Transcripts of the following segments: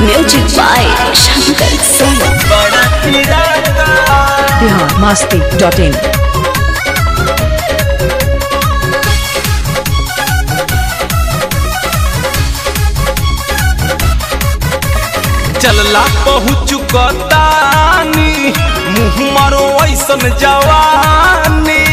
music by Shankar Singh बड़ा पिराता Bihar Masti dot in चलला पहुँच कतानी मुँह मारो ऐसन जवानी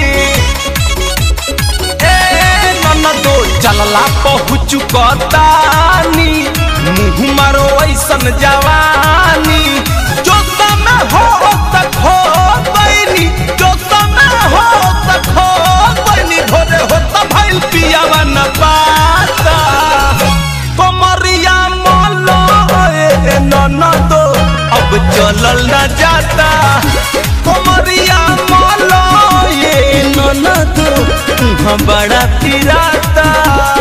ए ननदो चलला पहुँच कतानी मुँह मारो ऐसन जवानी जो समय हो तक हो बैनी जो समय हो तक हो बैनी भोरे हो तब भइल पियावा न पाता कमरिया मोलो ए ननदो अब चलल न जाता कमरिया मोलो ए ननदो तुहाँ बड़ा पिराता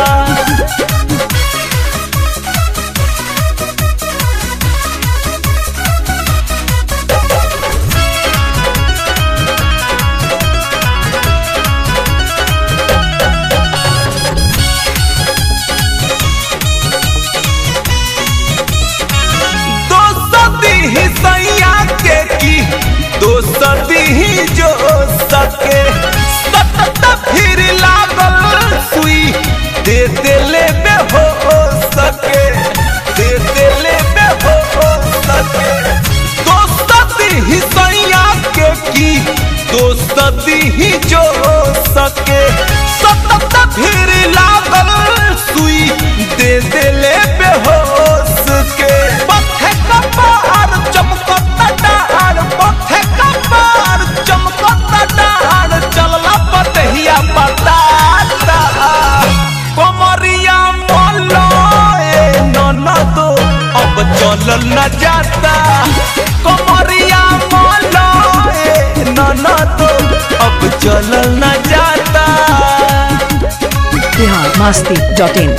दोस्ती ही सैया के की दोस्ती ही जो सके सतत फिर लागल सुई दे देले बे हो सके दे देले बे हो सके दोस्ती ही सैया के की दोस्ती ही जो सके सतत फिर लागल सुई दे देले बेहोश के पथे कपार चमकता डार पथे कपार चमकता डार चलला पतहिया बताता कमरिया मोलो ए ननदो अब चलल न जाता कमरिया मोलो ए ननदो अब चलल न जाता बिहार मास्ती डॉट इन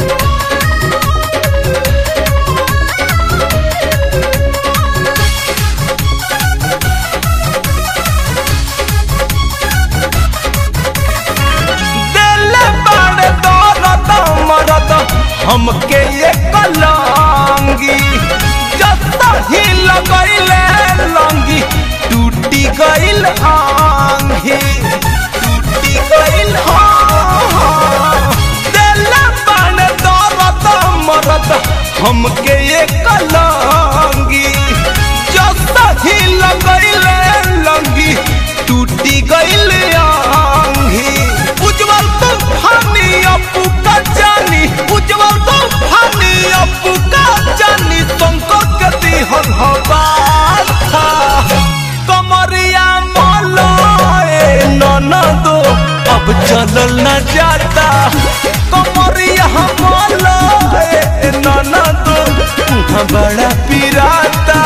दिल बड़ दौलत मरद हमके ये कलांगी जत ही लगैले लंगी टूटी गइल आंगी टूटी गइल हाँ दिल बड़ दौलत मरद हमके ये कलांगी जत ही लगैले लंगी टूटी गइल आंगी उज्जवल तूफानी अपू का जानी उज्जवल तूफानी अपू का जानी तुमको गति हम हवा था कमरिया मोलो ए ननदो अब चलल न जाता कमरिया मोलो ए ननदो तुहाँ बड़ा पिराता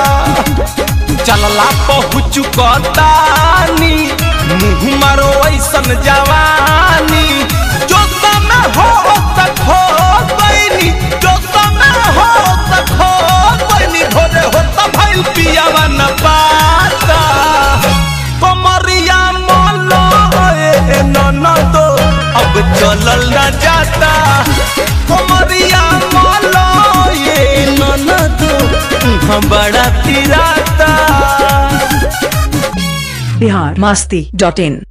चलला पहुँच कतानी मुँह मारो ऐसन जवानी जो समय हो तक हो बैनी जो समय हो तक हो बैनी भोरे हो तब भइल पियावा न पाता कमरिया मोलो ए ननदो अब चलल न जाता कमरिया मोलो ए ननदो तुहाँ बड़ा पिराता बिहार मास्ती डॉट इन